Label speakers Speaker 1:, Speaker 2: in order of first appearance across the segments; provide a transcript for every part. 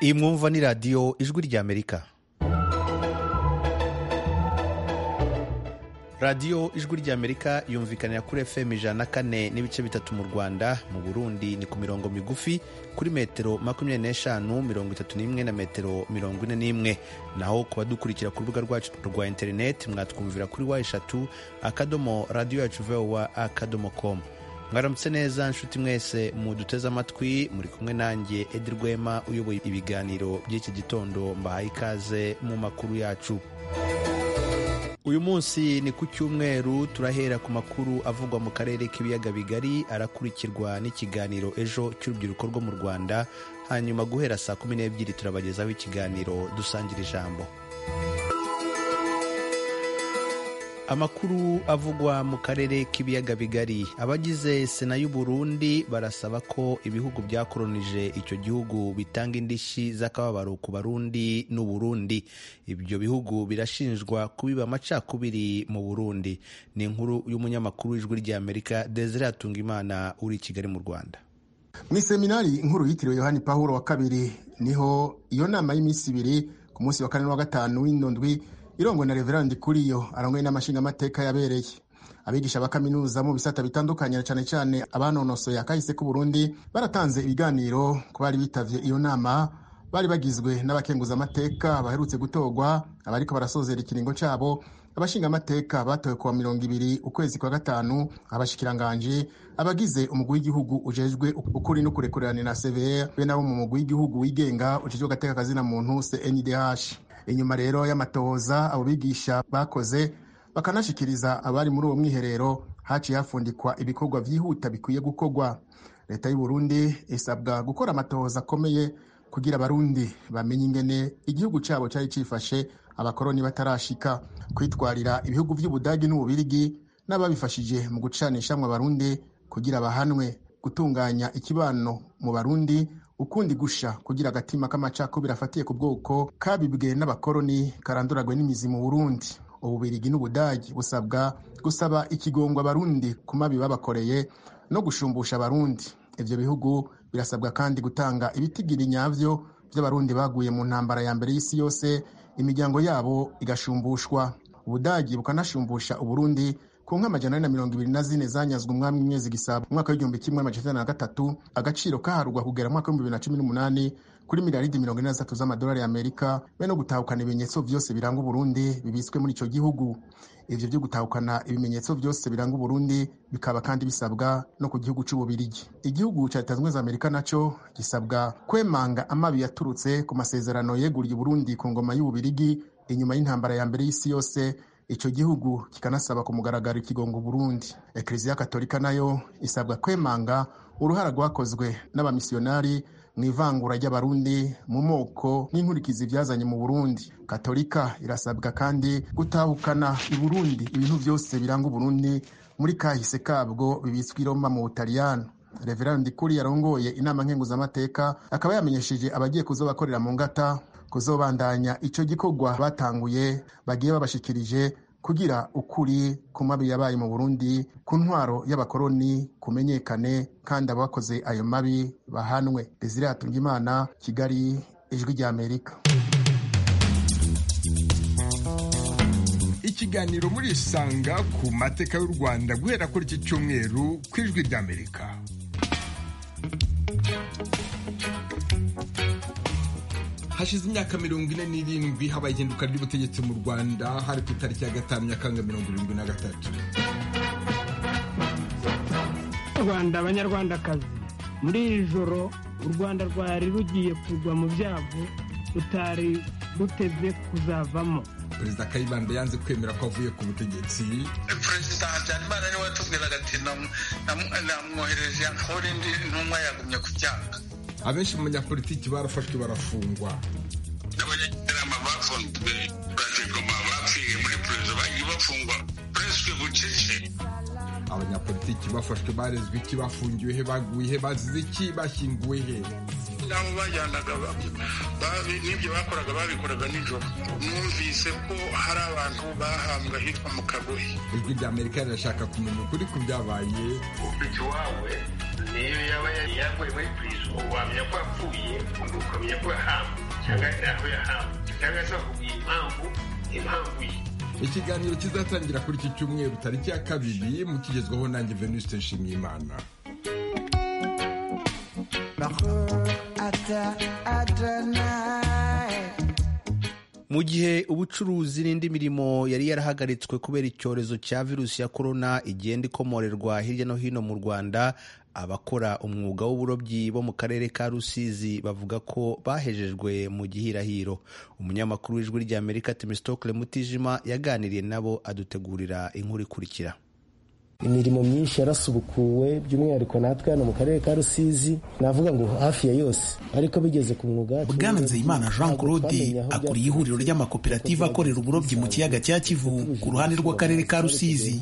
Speaker 1: iyi mwumva ni radiyo ijwi ry'amerika radiyo ijwi ry'amerika yumvikanira kuri fm ijana na kane n'ibice bitatu mu rwanda mu burundi ni ku mirongo migufi kuri metero makumyabiri n'eshanu mirongo itatu n'imwe na metero mirongo ine n'imwe naho ku badukurikira ku rubuga rwacu rwa interineti mwatwumvira kuri wa eshatu akadomo radiyo yacu vowa akadomo komu mwaramutse neza nshuti mwese muduteze amatwi muri kumwe nanjye edi rwema uyoboye ibiganiro by'iki gitondo mbahaye ikaze mu makuru yacu uyu munsi ni ku cyumweru turahera ku makuru avugwa mu karere k'ibiyaga bigari arakurikirwa n'ikiganiro ejo cy'urubyiruko rwo mu rwanda hanyuma guhera saa kumi n'ebyiri turabagezaho ikiganiro dusangira ijambo amakuru avugwa mu karere k'ibiyaga bigari abagize sena y'u Burundi barasaba ko ibihugu byakoronije icyo gihugu bitanga indishyi z'akababaro ku barundi n'u Burundi ibyo bihugu birashinjwa kubiba amacakubiri mu Burundi ni inkuru y'umunyamakuru w'ijwi ry'Amerika Desire Hatungimana uri i Kigali mu Rwanda
Speaker 2: mu iseminari inkuru yitiriwe yohani Pawulo wa kabiri niho iyo nama y'iminsi ibiri ku munsi wa kane wa gatanu w'indondwi irongwe na reverandi kuriyo arangwe n'amashingamateka yabereye abigisha ba kaminuza mu bisata bitandukanye cyane cyane abanonosoye akahise k'uburundi baratanze ibiganiro ku bari bitavye iyo nama bari bagizwe n'abakenguzamateka baherutse gutorwa abariko barasozera ikiringo cabo abashingamateka batowe kuwa mirongo ibiri ukwezi kwa gatanu abashikiranganje abagize umugwi w'igihugu ujejwe ukuri no kurekurana severe be nabo mu mugwi w'igihugu wigenga ujejwe agateka kazina muntu CNDH inyuma rero y'amatohoza abo bigisha bakoze bakanashikiriza abari muri uwo mwiherero haciye hafundikwa ibikorwa vyihuta bikwiye gukorwa leta y'u Burundi isabwa gukora amatohoza akomeye kugira abarundi bamenye ingene igihugu cyabo cyari cifashe abakoroni batarashika kwitwarira ibihugu by'ubudagi n'ububirigi n'ababifashije mu gucanisha mu barundi kugira bahanwe gutunganya ikibano mu barundi ukundi gusha kugira agatima k'amacakubiri afatiye ku bwoko kabibwe n'abakoroni karanduragwe n'imizi mu burundi ububirigi n'ubudagi busabwa gusaba ikigongwa abarundi ku mabi babakoreye no gushumbusha abarundi ibyo bihugu birasabwa kandi gutanga ibitigiri nyabyo by'abarundi baguye mu ntambara ya mbere y'isi yose imiryango yabo igashumbushwa ubudagi bukanashumbusha uburundi ku nka amajana na mirongo ibiri na zine zanyazwe umwami mwezi gisabo umwaka w'igihumbi kimwe amajana na gatatu agaciro kaharurwa kugera mwaka w'ibihumbi bibiri na cumi n'umunani kuri miliyaridi mirongo ine n'atatu z'amadolari y'amerika be no gutahukana ibimenyetso byose biranga uburundi bibitswe muri icyo gihugu ivyo byo gutahukana ibimenyetso byose biranga uburundi bikaba kandi bisabwa no ku gihugu c'ububirigi igihugu ca leta zunze amerika naco gisabwa kwemanga amabi yaturutse ku masezerano yeguriye uburundi ku ngoma y'ububirigi inyuma y'intambara ya mbere y'isi yose icyo gihugu kikanasaba ku mugaragaro ikigongo burundi ekleziya katolika nayo isabwa kwemanga uruhara rwakozwe n'abamisiyonari mu ivangura ry'abarundi mu moko n'inkurikizi byazanye mu burundi katolika irasabwa kandi gutahukana i burundi ibintu byose biranga uburundi muri kahise kabwo bibitswe i roma mu butaliyano reverandi kuri yarongoye inama nkenguzamateka akaba yamenyesheje abagiye kuzobakorera mu ngata kuzobandanya icyo gikorwa batanguye bagiye babashikirije kugira ukuri ku mabi yabaye mu burundi ku ntwaro y'abakoroni kumenyekane kandi abakoze ayo mabi bahanwe desire hatungimana kigali ijwi ry'amerika
Speaker 3: ikiganiro murisanga ku mateka y'u rwanda guhera kuri iki cyumweru ku ijwi ry'amerika hashize imyaka mirongo ine n'irindwi habaye ihinduka ry'ubutegetsi mu rwanda hari ku itariki ya gatanu nyakanga mirongo irindwi na gatatu
Speaker 4: rwanda abanyarwandakazi muri iri joro u rwanda rwari rugiye kugwa mu byago rutari ruteze kuzavamo
Speaker 3: perezida kayibanda yanze kwemera ko avuye ku butegetsi
Speaker 5: perezida habyarimana niwe watubwiraga ati namwohereje ankore indi ntumwa yagumye ku byago
Speaker 3: abenshi mu banyapolitiki barafashwe barafungwa
Speaker 6: n'abanyakinama bafunzwe banigoma bapfiriye muri perezida bagiye bafungwa pureswe bucece
Speaker 3: abanyapolitiki bafashwe barezwe iki bafungiwe he baguye he bazize iki bashyinguwe he
Speaker 6: n'abo bajyanaga n'ibyo bakoraga babikoraga nijoro numvise ko hari abantu bahambwa hitwa mu kagohe
Speaker 3: ijwi ry'amerika rirashaka kumenya ukuri ku byabaye
Speaker 6: ufite iwawe niyo yaba yaguye muri purizo wamenya ko yapfuye ukamenya ko yahawe cyangwa ntaho yahawe cyangwa se bakubwira impamvu impamvu ye
Speaker 3: ikiganiro kizatangira kuri iki cyumweru tariki ya kabiri mukigezwaho nanjye venuste nshimiyimana
Speaker 1: mu gihe ubucuruzi n'indi mirimo yari yarahagaritswe kubera icyorezo cya virusi ya korona igenda ikomorerwa hirya no hino mu rwanda abakora umwuga w'uburobyi bo mu karere ka rusizi bavuga ko bahejejwe mu gihirahiro umunyamakuru w'ijwi ry'amerika timisitokule mutijima yaganiriye nabo adutegurira inkuru ikurikira
Speaker 7: imirimo myinshi yarasubukuwe by'umwihariko natwe hano mu karere ka rusizi navuga ngo hafi ya yose ariko bigeze ku mwuga wacu
Speaker 8: bwana nzeyimana jean claude akuriye ihuriro ry'amakoperative akorera uburobyi mu kiyaga cya kivu ku ruhande rw'akarere ka rusizi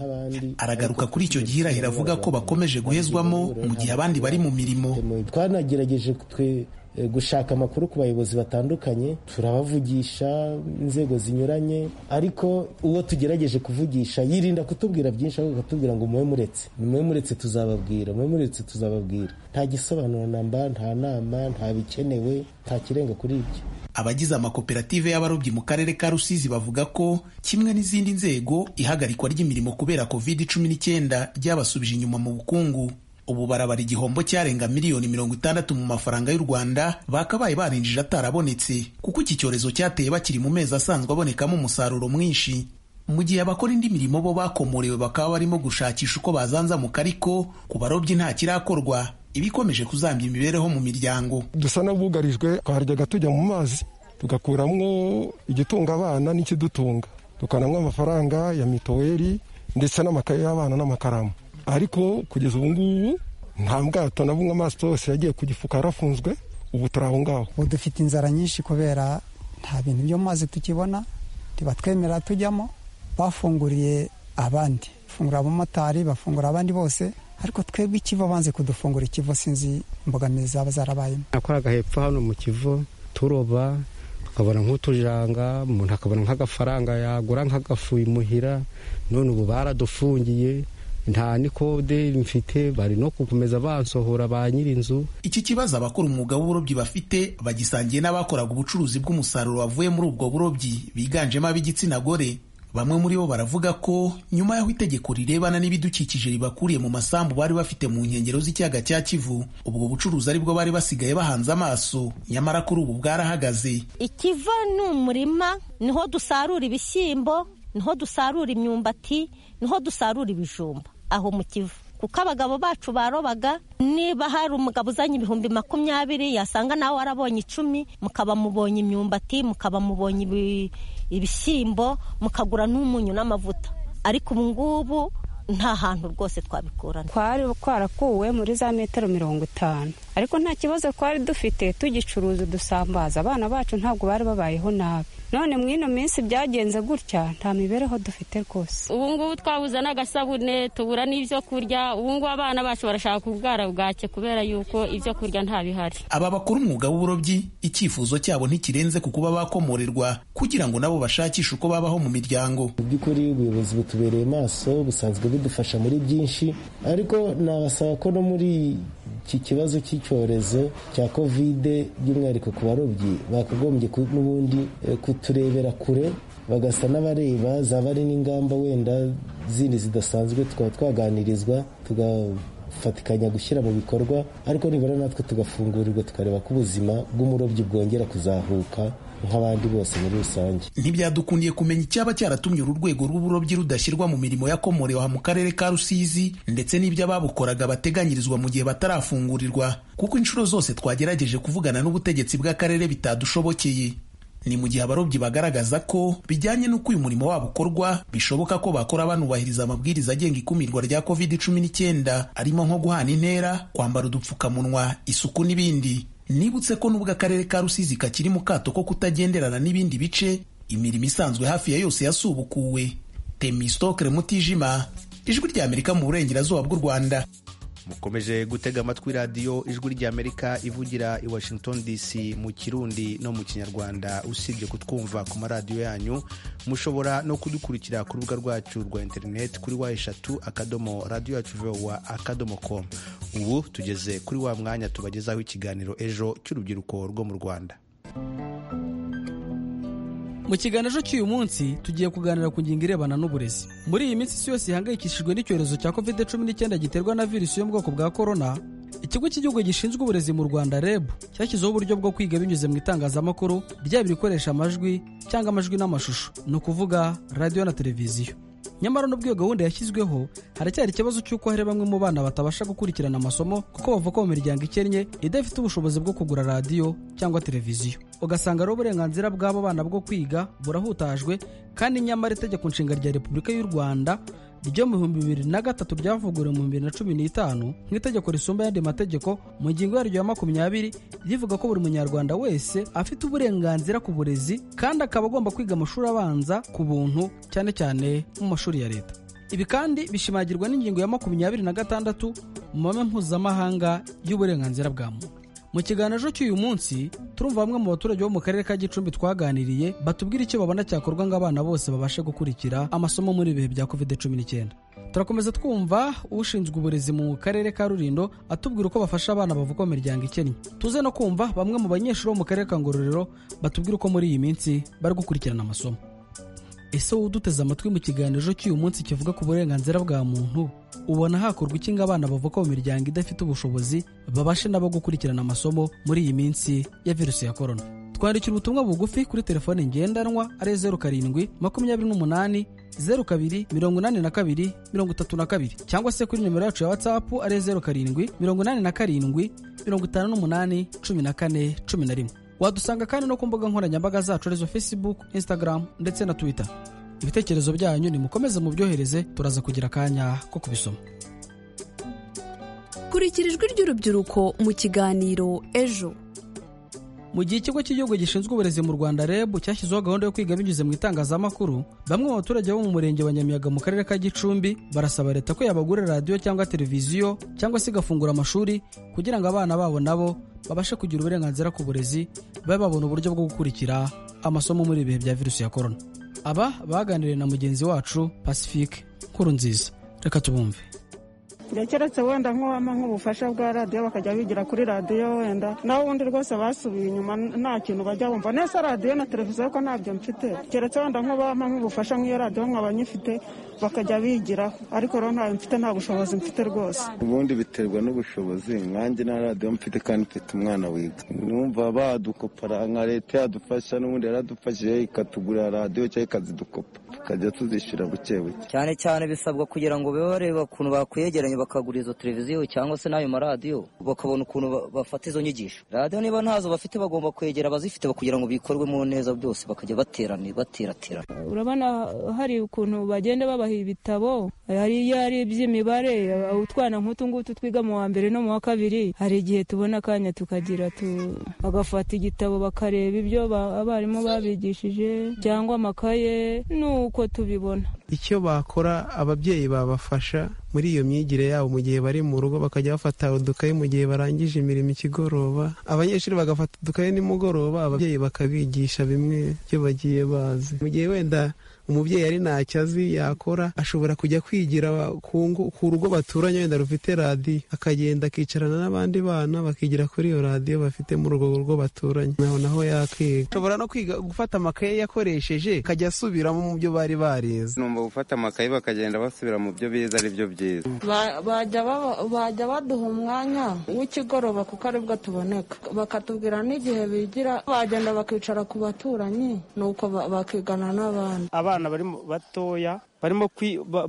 Speaker 8: aragaruka kuri icyo gihirahiro avuga ko bakomeje guhezwamo mu gihe abandi bari mu mirimo
Speaker 7: twanagerageje twe gushaka amakuru ku bayobozi batandukanye turabavugisha inzego zinyuranye ariko uwo tugerageje kuvugisha yirinda kutubwira byinshi ahubwo akatubwira ngo mube muretse mube muretse tuzababwira mube muretse tuzababwira nta gisobanuro namba nta nama nta bikenewe nta kirenga kuri ibyo
Speaker 8: abagize amakoperative y'abarobyi mu karere ka rusizi bavuga ko kimwe n'izindi nzego ihagarikwa ry'imirimo kubera covid cumi n'icyenda ryabasubije inyuma mu bukungu ubu barabara igihombo cyarenga miliyoni mirongo itandatu mu mafaranga y'u rwanda bakabaye barinjije atarabonetse kuko iki cyorezo cyateye bakiri mu mezi asanzwe abonekamo umusaruro mwinshi mu gihe abakora indi mirimo bo bakomorewe bakaba barimo gushakisha uko bazanzamuka ariko ku barobyi nta kirakorwa ibikomeje kuzambya imibereho mu miryango
Speaker 9: dusa n'abugarijwe twaryaga tujya mu mazi tugakuramo igitunga abana n'ikidutunga tukanamwa amafaranga ya mituweli ndetse n'amakaye y'abana n'amakaramu ariko kugeza ubu ngubu nta bwato na bumwe amaso yose yagiye ku gifuka yarafunzwe ubu turi aho ngaho
Speaker 10: ubu dufite inzara nyinshi kubera nta bintu byo mu mazi tukibona ntibatwemera tujyamo bafunguriye abandi bafungura abamotari bafungura abandi bose ariko twebwe ikivu banze kudufungura ikivu sinzi imbogamizi zaba zarabayemo
Speaker 11: nakoraga hepfo hano mu kivu turoba tukabona nk'utujanga umuntu akabona nk'agafaranga yagura nk'agafu imuhira none ubu baradufungiye nta nikode mfite bari no gukomeza bansohora ba nyir'inzu
Speaker 8: iki kibazo abakora umwuga w'uburobyi bafite bagisangiye n'abakoraga ubucuruzi bw'umusaruro wavuye muri ubwo burobyi biganjemo ab'igitsina gore bamwe muri bo baravuga ko nyuma y'aho itegeko rirebana n'ibidukikije ribakuriye mu masambu bari bafite mu nkengero z'ikiyaga cya kivu ubwo bucuruzi aribwo bari basigaye bahanze amaso nyamara kuri ubu bwarahagaze
Speaker 12: ikiva ni umurima niho dusarura ibishyimbo niho dusarura imyumbati niho dusarura ibijumba aho mu kivu kuko abagabo bacu barobaga niba hari umugabo uzanye ibihumbi makumyabiri yasanga nawe warabonye icumi mukaba mubonye imyumbati mukaba mubonye ibishyimbo mukagura n'umunyu n'amavuta ariko ubu ngubu nta hantu rwose twabikurana
Speaker 13: twari twarakuwe muri za metero mirongo itanu ariko nta kibazo twari dufite tugicuruza dusambaza abana bacu ntabwo bari babayeho nabi none mu ino minsi byagenze gutya nta mibereho dufite rwose
Speaker 14: ubu ngubu twabuze n'agasabune tubura n'ibyo kurya ubu ngubu abana bacu barashaka ubwara bwake kubera yuko ibyo kurya nta bihari
Speaker 8: aba bakora umwuga w'uburobyi icyifuzo cyabo ntikirenze ku kuba bakomorerwa kugira ngo nabo bashakishe uko babaho mu miryango
Speaker 7: mu by'ukuri ubuyobozi butubereye maso busanzwe budufasha muri byinshi ariko nabasaba ko no muri iki kibazo cy'icyorezo cya kovide by'umwihariko ku barobyi bakagombye n'ubundi kuturebera kure bagasa n'abareba zaba ari n'ingamba wenda zindi zidasanzwe tukaba twaganirizwa tugafatikanya gushyira mu bikorwa ariko nibura natwe tugafungurirwa tukareba ko ubuzima bw'umurobyi bwongera kuzahuka nk'abandi bose muri rusange
Speaker 8: ntibyadukundiye kumenya icyaba cyaratumye uru rwego rw'uburobyi rudashyirwa mu mirimo yakomorewe aha mu karere ka rusizi ndetse n'ibyo ababukoraga bateganyirizwa mu gihe batarafungurirwa kuko inshuro zose twagerageje kuvugana n'ubutegetsi bw'akarere bitadushobokeye ni mu gihe abarobyi bagaragaza ko bijyanye n'uko uyu murimo wabo ukorwa bishoboka ko bakora banubahiriza amabwiriza agenga ikumirwa rya covid cumi n'icyenda arimo nko guhana intera kwambara udupfukamunwa isuku n'ibindi nibutse ko nubwo akarere ka rusizi kakiri mu kato ko kutagenderana n'ibindi bice imirimo isanzwe hafi ya yose yasubukuwe temisitokere mutijima ijwi ry'amerika mu burengerazuba bw'u rwanda
Speaker 1: mukomeje gutega amatwi radiyo ijwi ry'amerika ivugira i washington dc mu kirundi no mu kinyarwanda usibye kutwumva ku maradiyo yanyu mushobora no kudukurikira ku rubuga rwacu rwa interineti kuri wa eshatu akadomo radiyo yacu vowa akadomo komu ubu tugeze kuri wa mwanya tubagezaho ikiganiro ejo cy'urubyiruko rwo mu rwanda
Speaker 15: mu kiganiro cy'uyu munsi tugiye kuganira ku ngingo irebana n'uburezi muri iyi minsi isi yose ihangayikishijwe n'icyorezo cya covid cumi n'icyenda giterwa na virusi yo mu bwoko bwa korona ikigo cy'igihugu gishinzwe uburezi mu rwanda reb cyashyizeho uburyo bwo kwiga binyuze mu itangazamakuru byaba ibikoresha amajwi cyangwa amajwi n'amashusho ni ukuvuga radiyo na televiziyo nyamara n'ubwo iyo gahunda yashyizweho haracyari ikibazo cy'uko hari bamwe mu bana batabasha gukurikirana amasomo kuko bavuka mu miryango ikennye idafite ubushobozi bwo kugura radiyo cyangwa televiziyo ugasanga rero uburenganzira bw'abo bana bwo kwiga burahutajwe kandi nyamara itegeko nshinga rya repubulika y'u rwanda ryo mu bihumbi bibiri na gatatu ryavuguriwe mu bibiri na cumi n'itanu nk'itegeko risumba ayandi mategeko mu ngingo yaryo ya makumyabiri rivuga ko buri munyarwanda wese afite uburenganzira ku burezi kandi akaba agomba kwiga amashuri abanza ku buntu cyane cyane mu mashuri ya leta ibi kandi bishimagirwa n'ingingo ya makumyabiri na gatandatu mu mahame mpuzamahanga y'uburenganzira bwa muntu mu kiganiro cy'uyu munsi turumva bamwe mu baturage bo mu karere ka gicumbi twaganiriye batubwira icyo babona cyakorwa ngo abana bose babashe gukurikira amasomo muri ibihe bya covid cumi n'icyenda turakomeza twumva ushinzwe uburezi mu karere ka rurindo atubwira uko bafasha abana bavuka mu miryango ikennye tuze no kumva bamwe mu banyeshuri bo mu karere ka ngororero batubwira uko muri iyi minsi bari gukurikirana amasomo ese wowe uduteze amatwi mu kiganiro cy'uyu munsi kivuga ku burenganzira bwa muntu ubona hakorwa iki ngo abana bavuka mu miryango idafite ubushobozi babashe nabo gukurikirana amasomo muri iyi minsi ya virusi ya korona twandikira ubutumwa bugufi kuri telefone ngendanwa ari zeru karindwi makumyabiri n'umunani zeru kabiri mirongo inani na kabiri mirongo itatu na kabiri cyangwa se kuri nimero yacu ya watsapu ari zeru karindwi mirongo inani na karindwi mirongo itanu n'umunani cumi na kane cumi na rimwe wadusanga kandi no ku mbuga nkoranyambaga zacu arizo facebook instagram ndetse na twitter ibitekerezo byanyu nimukomeze mubyohereze turaza kugira akanya ko kubisoma
Speaker 16: kurikira ijwi ry'urubyiruko mu kiganiro ejo
Speaker 15: mu gihe ikigo cy'igihugu gishinzwe uburezi mu rwanda reb cyashyizeho gahunda yo kwiga binyuze mu itangazamakuru bamwe mu baturage bo mu murenge wa nyamiyaga mu karere ka gicumbi barasaba leta ko yabagurira radiyo cyangwa televiziyo cyangwa se igafungura amashuri kugira ngo abana babo nabo babashe kugira uburenganzira ku burezi babe babona uburyo bwo gukurikira amasomo muri ibihe bya virusi ya korona aba baganiriye na mugenzi wacu pacifique nkuru nziza reka tubumve
Speaker 4: keretse wenda nk'uwama nk'ubufasha bwa radiyo bakajya bigira kuri radiyo wenda naho ubundi rwose basubiye inyuma nta kintu bajya bumva nese radiyo na televiziyo ko ntabyo mfite keretse wenda nk'ubama nk'ubufasha nk'iyo radiyo nkaba nyifite bakajya bigiraho ariko rero ntayo mfite nta bushobozi mfite rwose
Speaker 17: ubundi biterwa n'ubushobozi nkanjye na radiyo mfite kandi mfite umwana wiga numva badukopara nka leta yadufasha n'ubundi yaradufashije ikatugurira radiyo cyangwa ikazidukopa tukajya tuzishyura buke buke
Speaker 18: cyane cyane bisabwa kugira ngo bibe bareba ukuntu bakwegeranya bakagura izo televiziyo cyangwa se n'ayo maradiyo bakabona ukuntu bafata izo nyigisho radiyo niba ntazo bafite bagomba kwegera abazifite kugira ngo bikorwemo neza byose bakajya baterana bateraterana
Speaker 19: urabona hari ukuntu bagenda babaha ibitabo hari iyo ari iby'imibare utwana nk'utu ngutu twiga mu wa mbere no mu wa kabiri hari igihe tubona akanya tukagira bagafata igitabo bakareba ibyo abarimu babigishije cyangwa amakaye n'uko tubibona
Speaker 20: icyo bakora ababyeyi babafasha muri iyo myigire yabo mu gihe bari mu rugo bakajya bafata udukayi mu gihe barangije imirimo ikigoroba abanyeshuri bagafata udukayi nimugoroba ababyeyi bakabigisha bimwe byo bagiye bazi mu gihe wenda umubyeyi ari ntacyo azi yakora ashobora kujya kwigira ku rugo baturanye wenda rufite radiyo akagenda akicarana n'abandi bana bakigira kuri iyo radiyo bafite muri urwo rugo baturanye naho naho yakiga ashobora no kwiga gufata amakaye yakoresheje akajya asubiramo mu byo bari barize
Speaker 17: numva gufata amakaye bakagenda basubira mu byo bize ari byo byiza
Speaker 21: bajya baduha umwanya w'ikigoroba kuko aribwo tuboneka bakatubwira n'igihe bigira bagenda bakicara ku baturanyi nuko bakigana n'abandi
Speaker 22: abana bari batoya barimo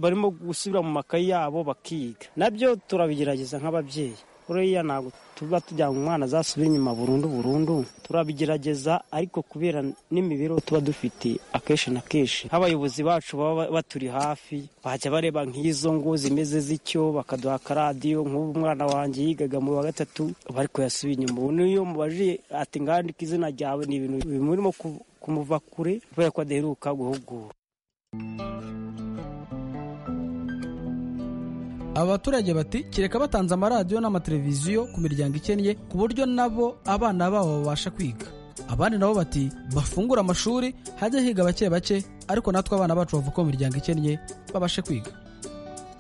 Speaker 22: barimo gusubira mu makayi yabo bakiga nabyo turabigerageza nk'ababyeyi buriya ntabwo tuba tujyana umwana azasubira inyuma burundu burundu turabigerageza ariko kubera n'imibereho tuba dufite akenshi na kenshi nk'abayobozi bacu baba baturi hafi bajya bareba nk'izo ngo zimeze z'icyo bakaduha akaradiyo nk'ubu umwana wanjye yigaga mu wa gatatu bari kuyasubira inyuma ubu niyo mubajije ati ngandika izina ryawe ni ibintu bimurimo kumuva kure kubera ko adaheruka guhugura
Speaker 15: aba baturage bati kereka batanze amaradiyo n'amateleviziyo ku miryango ikennye ku buryo nabo abana babo babasha kwiga abandi nabo bati bafungure amashuri hajye higa bake bake ariko natwe abana bacu bavuka mu miryango ikennye babashe kwiga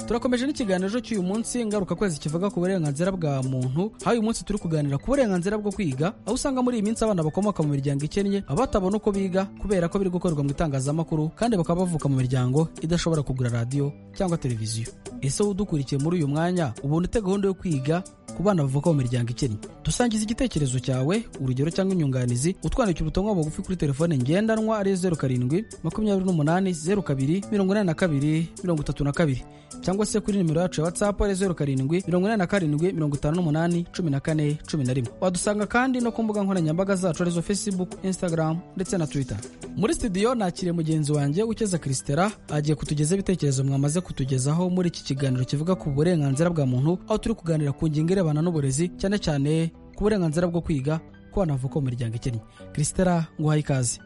Speaker 15: turakomeje n'ikiganiro cy'uyu munsi ngaruka kwezi kivuga ku burenganzira bwa muntu aho uyu munsi turi kuganira ku burenganzira bwo kwiga aho usanga muri iyi minsi abana bakomoka mu miryango ikennye baba batabona uko biga kubera ko biri gukorerwa mu itangazamakuru kandi bakaba bavuka mu miryango idashobora kugura radiyo cyangwa televiziyo ese wowe udukurikiye muri uyu mwanya ubona ute gahunda yo kwiga ku bana bavuka mu miryango ikennye dusangiza igitekerezo cyawe urugero cyangwa inyunganizi utwandikira ubutumwa bugufi kuri telefone ngendanwa ariyo zeru karindwi makumyabiri n'umunani zeru kabiri mirongo inani na kabiri mirongo itatu na kabiri cyangwa se kuri nimero yacu ya whatsapp ari zeru karindwi mirongo inani na karindwi mirongo itanu n'umunani cumi na kane cumi na rimwe wadusanga kandi no ku mbuga nkoranyambaga zacu arizo facebook instagram ndetse na twitter muri studio nakiriye mugenzi wanjye ukeza christera agiye kutugeza ibitekerezo mwamaze kutugezaho muri iki kiganiro kivuga ku burenganzira bwa muntu aho turi kuganira ku ngingo irebana n'uburezi cyane cyane ku burenganzira bwo kwiga ku bana bavuka mu miryango ikennye christera nguhaye ikaze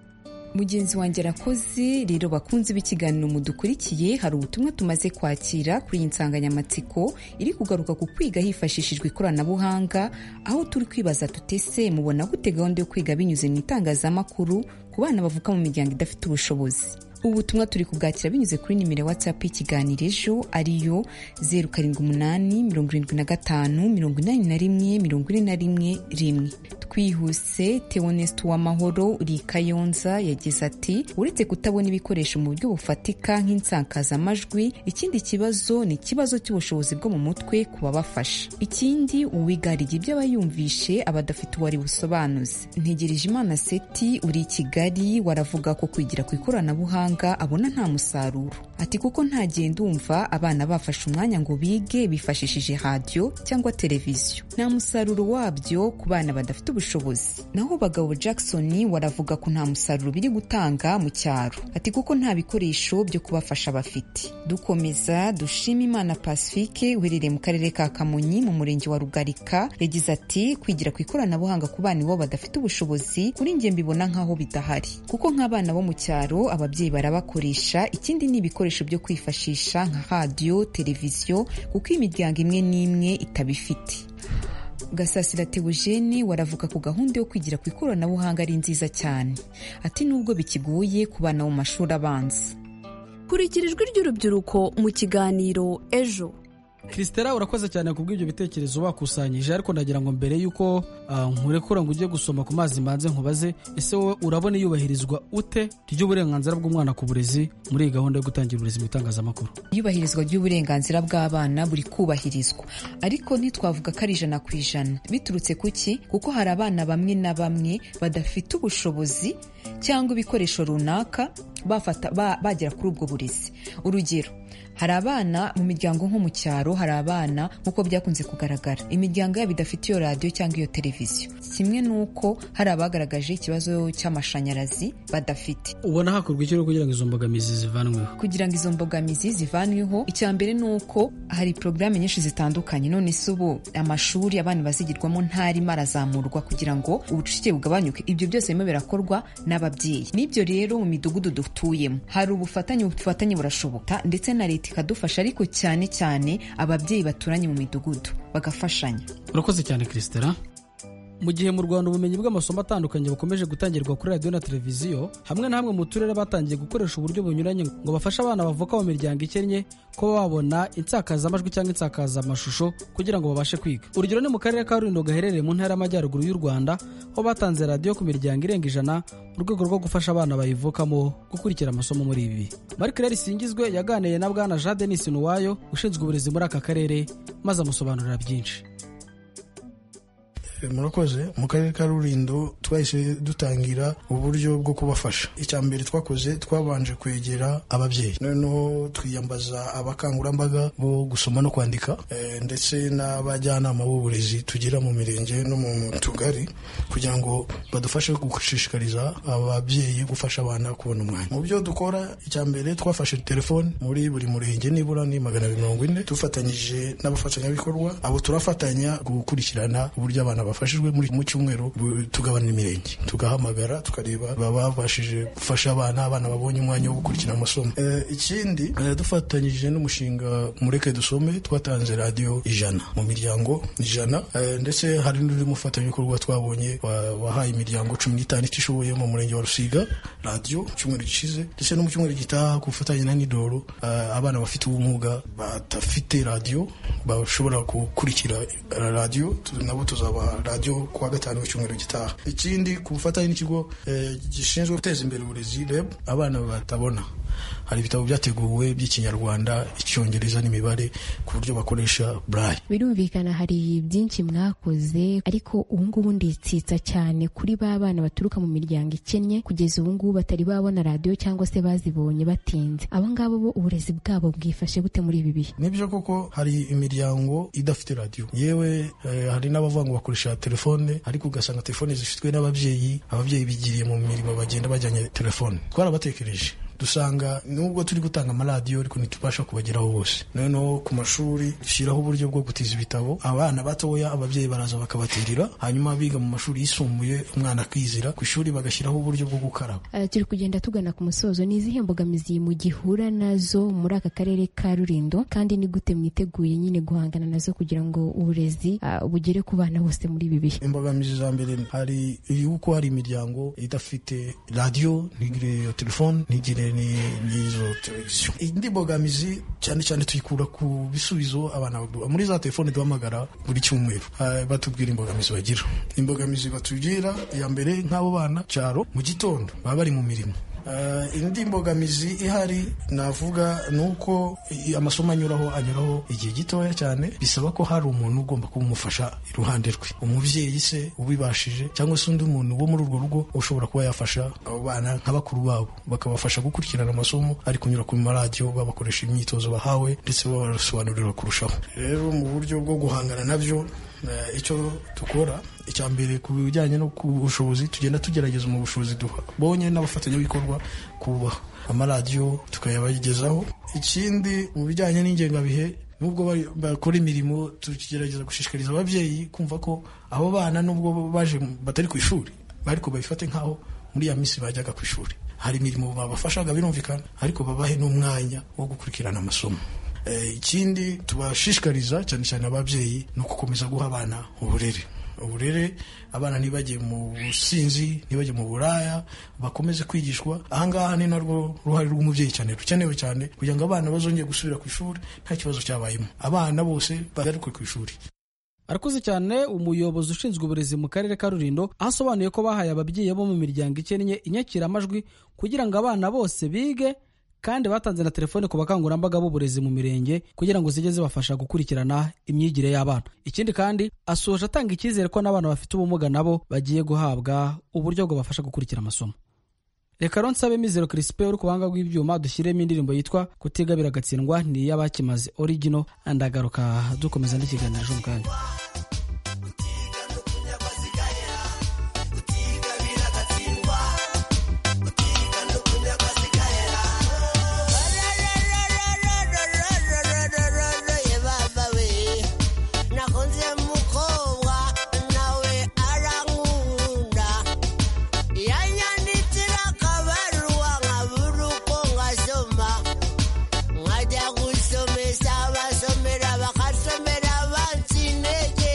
Speaker 23: mugenzi wanjye arakoze rero bakunzi b'ikiganiro mudukurikiye hari ubutumwa tumaze kwakira kuri iyi nsanganyamatsiko iri kugaruka ku kwiga hifashishijwe ikoranabuhanga aho turi kwibaza tutese mubona gute gahunda yo kwiga binyuze mu itangazamakuru ku bana bavuka mu miryango idafite ubushobozi ubu butumwa turi kubwakira binyuze kuri nimero ya watsapu y'ikiganiro ejo ariyo zeru karindwi umunani mirongo irindwi na gatanu mirongo inani na rimwe mirongo ine na rimwe rimwe twihuse tewonesiti w'amahoro uri kayonza yagize ati uretse kutabona ibikoresho mu buryo bufatika nk'insakazamajwi ikindi kibazo ni ikibazo cy'ubushobozi bwo mu mutwe ku babafasha ikindi uwiga hari ibyo aba yumvishe aba adafite uwo ari busobanuze ntegereje imana seti uri i kigali waravuga ko kwigira ku ikoranabuhanga abona nta musaruro ati kuko ntagiye ndumva abana bafashe umwanya ngo bige bifashishije radiyo cyangwa televiziyo nta musaruro wabyo ku bana badafite ubushobozi naho bagabo jackson waravuga ko nta musaruro biri gutanga mu cyaro ati kuko nta bikoresho byo kubafasha bafite dukomeza dushima imana pacifique uherereye mu karere ka kamonyi mu murenge wa rugarika yagize ati kwigira ku ikoranabuhanga ku bana ibo badafite ubushobozi kuri njye mbibona nk'aho bidahari kuko nk'abana bo mu cyaro ababyeyi barabakoresha ikindi ni ibikoresho byo kwifashisha nka radiyo televiziyo kuko imiryango imwe n'imwe itabifite gasasira teogene waravuga ku gahunda yo kwigira ku ikoranabuhanga ari nziza cyane ati nubwo bikigoye ku bana mu mashuri abanza
Speaker 16: kurikira ijwi ry'urubyiruko mu kiganiro ejo
Speaker 15: christera urakoze cyane ku bw'ibyo bitekerezo wakusanyije ariko ndagira ngo mbere y'uko nkurekura ngo ujye gusoma ku mazi mbanze nkubaze ese wowe urabona iyubahirizwa ute ry'uburenganzira bw'umwana ku burezi muri iyi gahunda yo gutangira uburezi mu itangazamakuru
Speaker 23: iyubahirizwa ry'uburenganzira bw'abana buri kubahirizwa ariko ntitwavuga ko ari ijana ku ijana biturutse ku ki kuko hari abana bamwe na bamwe badafite ubushobozi cyangwa ibikoresho runaka bagera kuri ubwo burezi urugero hari abana mu miryango nko mu cyaro hari abana nk'uko byakunze kugaragara imiryango yabo idafite iyo radiyo cyangwa iyo televiziyo kimwe n'uko hari abagaragaje ikibazo cy'amashanyarazi badafite
Speaker 15: ubona hakorwa iki kugira ngo izo mbogamizi zivanweho
Speaker 23: kugira ngo izo mbogamizi zivanweho icya mbere ni uko hari porogaramu nyinshi zitandukanye none se ubu amashuri abana bazigirwamo ntarimo arazamurwa kugira ngo ubucucike bugabanyuke ibyo byose birimo birakorwa n'ababyeyi n'ibyo rero mu midugudu dutuyemo hari ubufatanye ubufatanye burashoboka ndetse na leta ikadufasha ariko cyane cyane ababyeyi baturanye mu midugudu bagafashanya
Speaker 15: urakoze cyane christera mu gihe mu rwanda ubumenyi bw'amasomo atandukanye bukomeje gutangirwa kuri radiyo na televiziyo hamwe na hamwe mu turere batangiye gukoresha uburyo bunyuranye ngo bafashe abana bavuka mu miryango ikennye kuba babona insakazamajwi cyangwa insakazamashusho kugira ngo babashe kwiga urugero ni mu karere ka rulindo gaherereye mu ntara y'amajyaruguru y'u rwanda aho batanze radiyo ku miryango irenga ijana mu rwego rwo gufasha abana bayivukamo gukurikira amasomo muri ibi mark rero singizwe yaganiye na bwana jean denis nuwayo ushinzwe uburezi muri aka karere maze amusobanurira byinshi
Speaker 24: murakoze mu karere ka rurindo twahise dutangira uburyo bwo kubafasha icya mbere twakoze twabanje kwegera ababyeyi noneho twiyambaza abakangurambaga bo gusoma no kwandika ndetse n'abajyanama b'uburezi tugira mu mirenge no mu tugari kugira ngo badufashe gushishikariza ababyeyi gufasha abana kubona umwanya mu byo dukora icya mbere twafashe telefoni muri buri murenge nibura ni magana abiri mirongo ine dufatanyije n'abafatanyabikorwa abo turafatanya gukurikirana uburyo abana bafashijwe muri mu cyumweru tugabana n'imirenge tugahamagara tukareba baba babashije gufasha abana abana babonye umwanya wo gukurikira amasomo Eh, ikindi eh, dufatanyije n'umushinga mureke dusome twatanze radiyo ijana mu miryango ijana Eh, ndetse hari n'undi mufatanyabikorwa twabonye wa- wahaye imiryango cumi n'itanu itishoboye mu murenge wa rusiga radiyo mu cyumweru gishize ndetse no mu cyumweru gitaha ku bufatanye na nidoro eh, abana bafite ubumuga badafite radiyo bashobora gukurikira radiyo tu- nabo tuzabaha radiyo kuwa gatanu w'icyumweru gitaha ikindi ku bufatanye n'ikigo eh, gishinzwe guteza imbere uburezi reb abana batabona hari ibitabo byateguwe by'ikinyarwanda icyongereza n'imibare ku buryo bakoresha burayi
Speaker 3: birumvikana hari byinshi mwakoze ariko ubungubu nditsitsa cyane kuri ba bana baturuka mu miryango ikennye kugeza ubungubu batari babona radiyo cyangwa se bazibonye batinze abo ngabo bo uburezi bwabo bwifashe gute muri ibi bihe
Speaker 24: nibyo koko hari imiryango idafite radiyo yewe eh, hari n'abavuga ngo bakoresha telefone ariko ugasanga telefone zifitwe n'ababyeyi ababyeyi bigiriye mu mirimo bagenda bajyanye telefone twarabatekereje dusanga nubwo turi gutanga amaradiyo ariko ntitubasha kubageraho bose noneho ku mashuri dushyiraho uburyo bwo gutiza ibitabo abana batoya ababyeyi baraza bakabatirira hanyuma abiga mu mashuri yisumbuye umwana akizira ku ishuri bagashyiraho uburyo bwo gukaraba
Speaker 3: Eh, turi kugenda tugana ku musozo ni izihe mbogamizi mugihura nazo muri aka karere ka rurindo kandi ni gute mwiteguye nyine guhangana nazo kugira ngo uburezi ah, bugere ku bana bose muri ibi bihe
Speaker 24: imbogamizi za mbere hari yuko hari imiryango idafite radiyo ntigire iyo telefone ntigire ni- n'izo televiziyo indi mbogamizi cyane cyane tuyikura ku bisubizo abana baduha muri za telefone duhamagara buri cyumweru Ah, batubwira imbogamizi bagira imbogamizi batugira iya mbere nk'abo bana cyaro mu gitondo baba bari mu mirimo Eh, indi mbogamizi ihari navuga ni uko i- amasomo anyuraho anyuraho igihe gitoya cyane bisaba ko hari umuntu ugomba kumufasha iruhande rwe umubyeyi se ubibashije cyangwa se undi muntu wo muri urwo rugo ushobora kuba yafasha abo bana nka bakuru babo bakabafasha gukurikirana amasomo ari kunyura ku maradiyo babakoresha imyitozo bahawe ndetse babasobanurira kurushaho rero mu buryo bwo guhangana nabyo eh, icyo dukora icya mbere ku bijyanye no ku bushobozi tugenda tugerageza mu bushobozi duhabonye n'abafatanyabikorwa kubaha amaradiyo tukayabagezaho ikindi mu bijyanye n'ingengabihe nubwo bari- bakora imirimo tugerageza gushishikariza ababyeyi kumva ko abo bana nubwo baje batari ku ishuri ariko babifate nk'aho muri ya minsi bajyaga ku ishuri hari imirimo babafashaga birumvikana ariko babahe n'umwanya wo gukurikirana amasomo Eh, ikindi tubashishikariza cyane cyane ababyeyi ni ukukomeza guha abana uburere uburere abana ntibajye mu businzi ntibajye mu buraya bakomeze kwigishwa ahangaha ni narwo ruhare rw'umubyeyi cyane rukenewe cyane kugira ngo abana bazongere gusubira ku ishuri nta kibazo cyabayemo abana bose bagaruke ku ishuri
Speaker 15: arakuze cyane umuyobozi ushinzwe uburezi mu karere ka rurindo aho asobanuye ko bahaye ababyeyi bo mu miryango ikennye inyakiramajwi kugira ngo abana bose bige kandi batanze na telefone ku bakangurambaga b'uburezi mu mirenge kugira ngo zijye zibafasha gukurikirana imyigire y'abana ikindi kandi asoje atanga icyizere ko n'abana bafite ubumuga nabo bagiye guhabwa uburyo bwabafasha gukurikira amasomo reka rero nsabe mizero kirisipe uri ku buhanga bw'ibyuma dushyiremo indirimbo yitwa kutigabira agatsindwa ni iy'abakimaze origino ndagaruka dukomeza n'ikiganiro cy'umukanya
Speaker 25: nakunze mukobwa nawe arankunda yanyandikira akabaruwa nkabura uko ngasoma nkajya gusomesa abasomera bakasomera bansi intege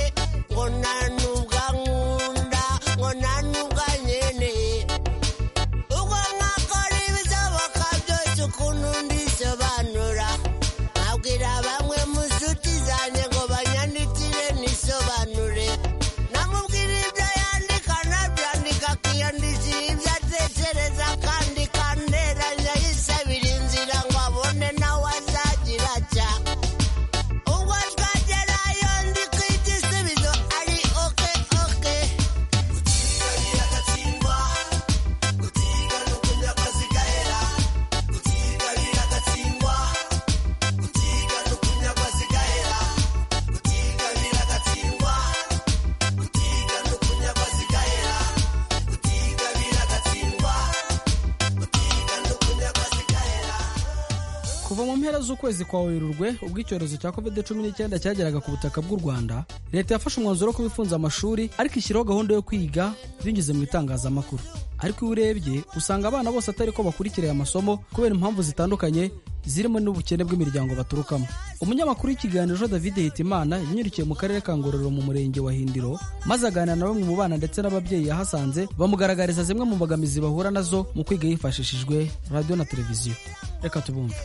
Speaker 15: kuva mu mpera z'ukwezi kwa werurwe ubwo icyorezo cya covid cumi n'icyenda cyageraga ku butaka bw'u rwanda leta yafashe umwanzuro wo kuba ifunze amashuri ariko ishyiraho gahunda yo kwiga binyuze mu bitangazamakuru ariko iyo urebye usanga abana bose atari ko bakurikira aya masomo kubera impamvu zitandukanye zirimo n'ubukene bw'imiryango baturukamo umunyamakuru w'ikiganiro david hitimana yanyurukiye mu karere ka ngororero mu murenge wa hindiro maze aganira na bamwe mu bana ndetse n'ababyeyi yahasanze bamugaragariza zimwe mu mbogamizi bahura nazo mu kwiga hifashishijwe radiyo na televiziyo reka tubumve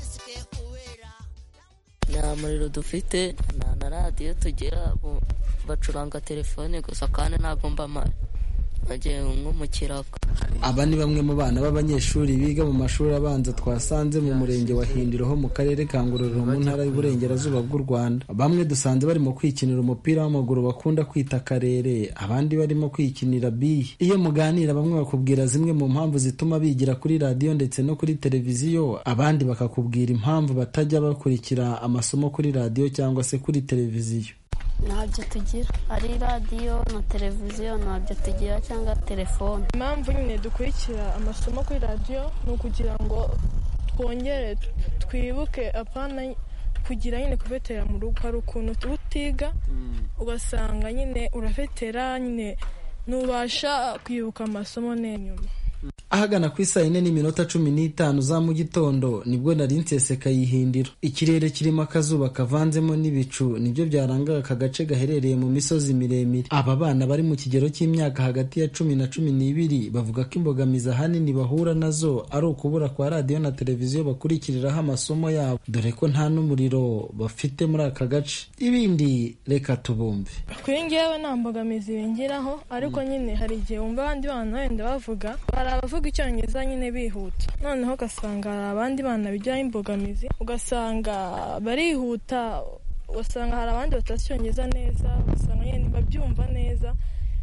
Speaker 6: nta muriro dufite nta na radiyo tugira bo bacuranga telefone gusa kandi ntabwo mba mpari nagiye nko mu kirago
Speaker 9: aba ni bamwe mu bana b'abanyeshuri biga mu mashuri abanza twasanze mu murenge wa hindiro ho mu karere ka ngororero mu ntara y'uburengerazuba bw'u rwanda bamwe dusanze barimo kwikinira umupira w'amaguru bakunda kwita karere abandi barimo kwikinira biye iyo muganira bamwe bakubwira zimwe mu mpamvu zituma bigira kuri radiyo ndetse no kuri televiziyo abandi bakakubwira impamvu batajya bakurikira amasomo kuri radiyo cyangwa se kuri televiziyo
Speaker 10: ntabyo tugira ari radiyo na televiziyo ntabyo tugira cyangwa telefone
Speaker 26: impamvu nyine dukurikira amasomo kuri radiyo ni ukugira ngo twongere twibuke apana kugira nyine kuvetera mu rugo hari ukuntu uba utiga ugasanga nyine urafetera nyine ntubasha kwibuka amasomo n'inyuma
Speaker 9: ahagana ku isaa yine n'iminota cumi n'itanu za mu gitondo nibwo nari nseseka yihindiro ikirere kirimo akazuba kavanzemo n'ibicu nibyo byarangaga aka gace gaherereye mu misozi miremire aba bana bari mu kigero cy'imyaka hagati ya cumi na cumi n'ibiri bavuga ko imbogamizi ahanini bahura nazo ari ukubura kwa radiyo na televiziyo bakurikiriraho amasomo yabo dore ko nta n'umuriro bafite muri aka gace ibindi reka tubumve
Speaker 26: kuri ngewe nta mbogamizi bingiraho ariko nyine hari igihe wumva abandi bana wenda bavuga hari abavuga icyongereza nyine bihuta noneho ugasanga hari abandi bana bijyaho imbogamizi ugasanga barihuta ugasanga hari abandi batazi icyongereza neza ugasanga nyine ntibabyumva neza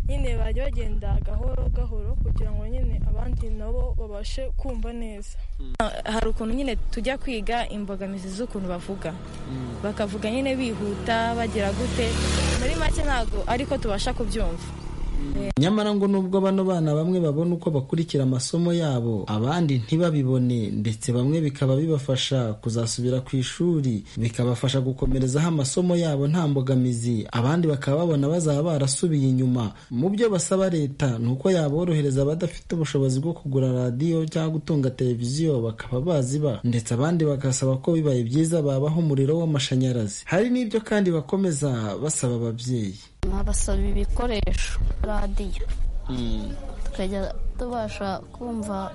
Speaker 26: nyine bajya bagenda gahoro gahoro kugira ngo nyine abandi nabo babashe kumva neza
Speaker 27: hari ukuntu nyine tujya kwiga imbogamizi z'ukuntu bavuga bakavuga nyine bihuta bagira gute muri make ntabwo ariko tubasha kubyumva
Speaker 9: nyamara ngo nubwo bano bana bamwe babona uko bakurikira amasomo yabo abandi ntibabibone ndetse bamwe bikaba bibafasha kuzasubira ku ishuri bikabafasha gukomerezaho amasomo yabo nta mbogamizi abandi bakaba babona bazaba barasubiye inyuma mu byo basaba leta ni uko yaborohereza abadafite ubushobozi bwo kugura radiyo cyangwa gutunga televiziyo bakaba baziba ndetse abandi bagasaba ko bibaye byiza babaho umuriro w'amashanyarazi hari n'ibyo kandi bakomeza basaba ababyeyi
Speaker 10: babasaba ibikoresho radiyo tukajya tubasha kumva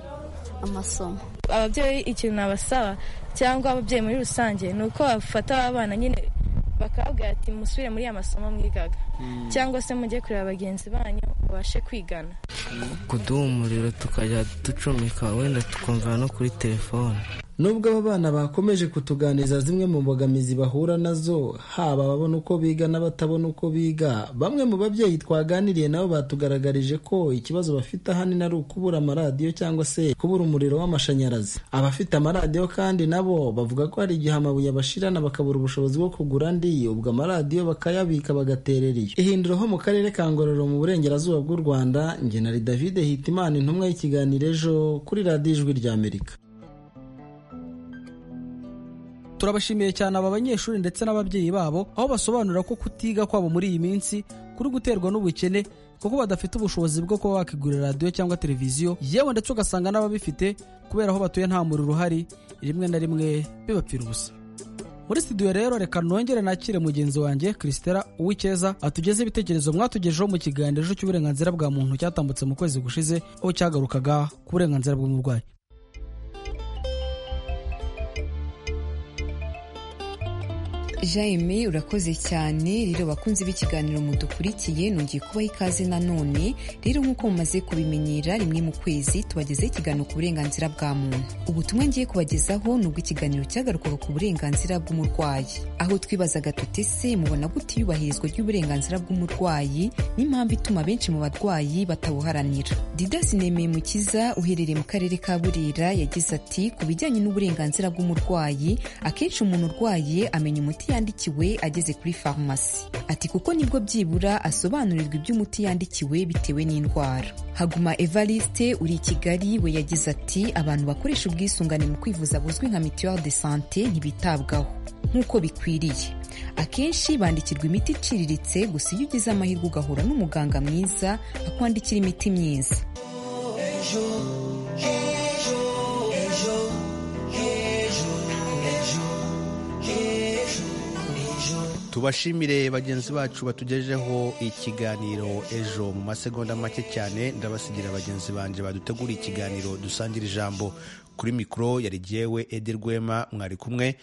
Speaker 10: amasomo
Speaker 27: ababyeyi ikintu nabasaba cyangwa ababyeyi muri rusange ni uko bafata abana nyine bakabwira ati musubire muri ya masomo mwigaga cyangwa se mujye kureba bagenzi banyu babashe kwigana
Speaker 6: kuduha umuriro tukajya ducomeka wenda tukumvira no kuri telefone
Speaker 9: nubwo aba bana bakomeje kutuganiriza zimwe mu mbogamizi bahura nazo haba ababona uko biga n'abatabona uko biga bamwe mu babyeyi twaganiriye nabo batugaragarije ko ikibazo bafite ahanini ari ukubura amaradiyo cyangwa se kubura umuriro w'amashanyarazi abafite amaradiyo kandi nabo bavuga ko hari igihe amabuye abashirana bakabura ubushobozi bwo kugura andi ubwo amaradiyo bakayabika bagaterera iyo ihindura ho mu karere ka ngororero mu burengerazuba bw'u rwanda njye na david hitimana intumwa y'ikiganiro ejo kuri radiyo ijwi rya amerika
Speaker 15: turabashimiye cyane aba banyeshuri ndetse n'ababyeyi babo aho basobanura ko kutiga kwabo muri iyi minsi kuri guterwa n'ubukene kuko badafite ubushobozi bwo kuba bakigurira radiyo cyangwa televiziyo yewe ndetse ugasanga n'ababifite kubera aho batuye nta muriro uhari rimwe na rimwe bibapfira ubusa muri studio rero reka nongere nakire mugenzi wanjye christela uw'icyeza atugeze ibitekerezo mwatugejeho mu kiganiro cy'uburenganzira bwa muntu cyatambutse mu kwezi gushize aho cyagarukaga ku burenganzira bw'umurwayi
Speaker 23: jaime urakoze cyane rero bakunze b'ikiganiro mudukurikiye nongeye kubaha ikaze nanone rero nk'uko mumaze kubimenyera rimwe mu kwezi tubagezeho ikiganiro ku burenganzira bwa muntu ubutumwa ngiye kubagezaho ni ubw'ikiganiro cyagarukaga ku burenganzira bw'umurwayi aho twibazaga tuti se mubona gute iyubahirizwa ry'uburenganzira bw'umurwayi n'impamvu ituma benshi mu barwayi batabuharanira didasi nemeye mukiza uherereye mu karere ka burera yagize ati ku bijyanye n'uburenganzira bw'umurwayi akenshi umuntu urwaye amenya umuti yandikiwe ageze kuri farumasi ati kuko nibwo byibura asobanurirwa iby'umuti yandikiwe bitewe n'indwara haguma evariste uri i kigali we yagize ati abantu bakoresha ubwisungane mu kwivuza buzwi nka mituwari de sante ntibitabwaho nk'uko bikwiriye akenshi bandikirwa imiti iciriritse gusa iyo ugize amahirwe ugahura n'umuganga mwiza akwandikira imiti myiza
Speaker 1: tubashimire bagenzi bacu batugejeho ikiganiro ejo mu masegonda make cyane ndabasigira bagenzi banjye baduteguriye ikiganiro dusangira ijambo kuri mikoro yari jyewe edi rwema mwari kumwe